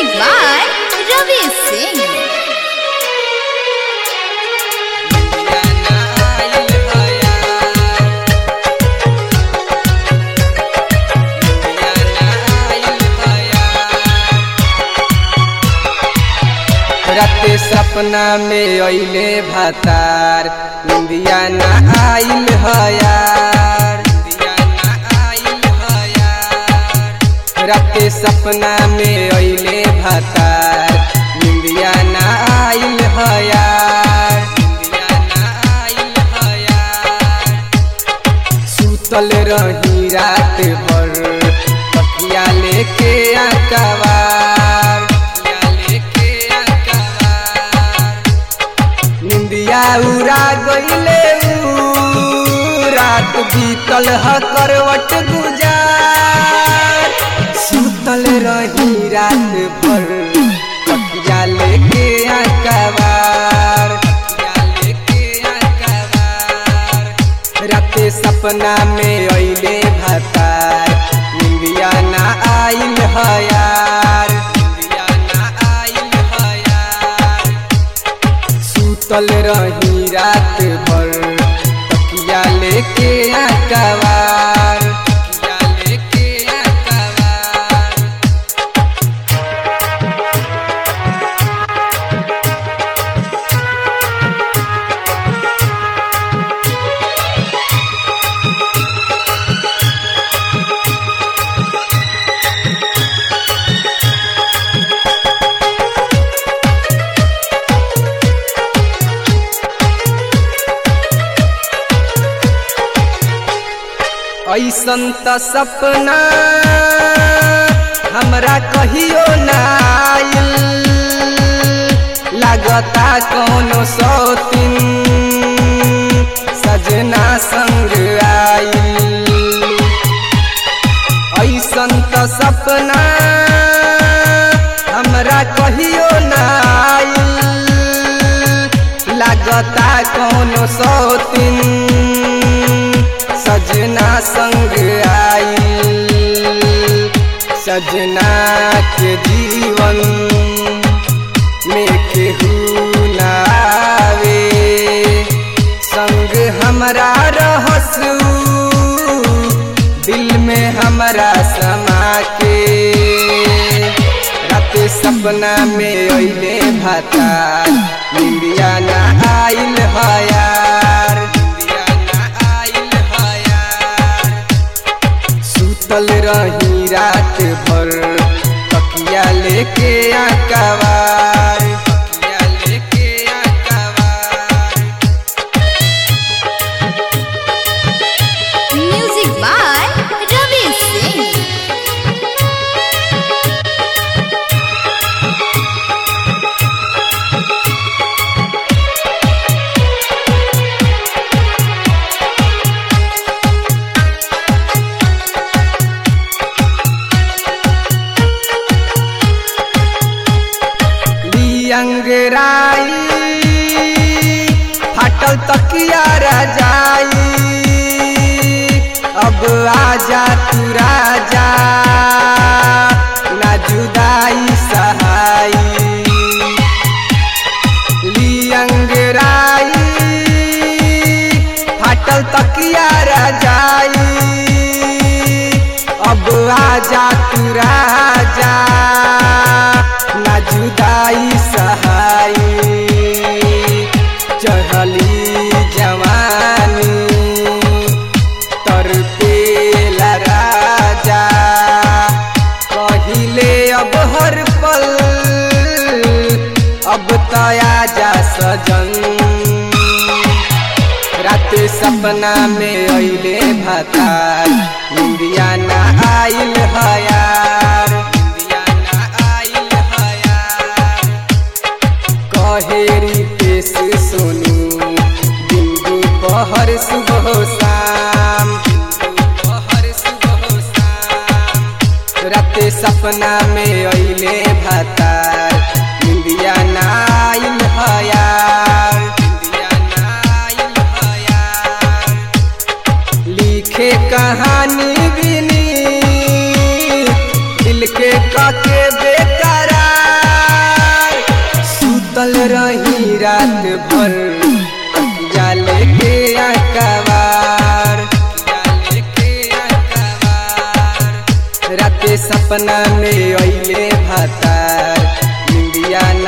Music by Ravi Singh. राते सपना में अइले भातार इंदिया ना आइल हयार इंदिया ना आइल हयार राते सपना में अइले भातार इंदिया ना आइल हयार इंदिया ना आइल हयार सुतल रही रात भर तकिया लेके आकवार तकिया लेके आकवार निंदिया उड़ा गईले ऊ, रात बीतल ह करवट गुजार सुतल रही रात भर तकिया लेके आकवार तकिया लेके आकवार राते सपना में अइले भातार निंदिया ना आइल हयार निंदिया ना आइल हयार सुतल रही रात भर तकिया लेके आकवार तकिया लेके आकवार ऐसन त सपना हमरा कहियो ना आइल लागता कौनो सौतिन सजना संग आइल ऐसन त सपना हमरा कहियो ना आइल लागता कौनो सौतिन सजना संग आइल सजना के जीवन में केहू ना आवे संग हमरा रहसू दिल में हमरा समा के रात सपना में अइले भाता निंदिया ना आइल हयार निंदिया ना आइल हयार सुतल रही रात भर तकिया लेके आकवार तकिया लेके आकवार Music by Ravi Singh. लियंगराई फाटल तकिया रजाई अब आजा तू राजा ना जुदाई सहाई लियंगराई फाटल तकिया रजाई अब आजा तू राजा ना जुदाई सहाई चढ़ली जवानी तर पेला राजा कहिले अब हर पल अब तया जा सजन राते सपना में अइले भातार इंदिया ना आइल हयार इंदिया ना आइल हयार कहेरी पेश सोनू दिन दोपहर सुबह शाम दिन दोपहर सुबह शाम राते सपना में अइले भातार इंदिया ना आइल हयार इंदिया ना आइल हयार लिखे कहानी बिनी दिल के काके बेकरार रही रात भर तकिया लेके अकबार राते सपना में अइले भातार निंदिया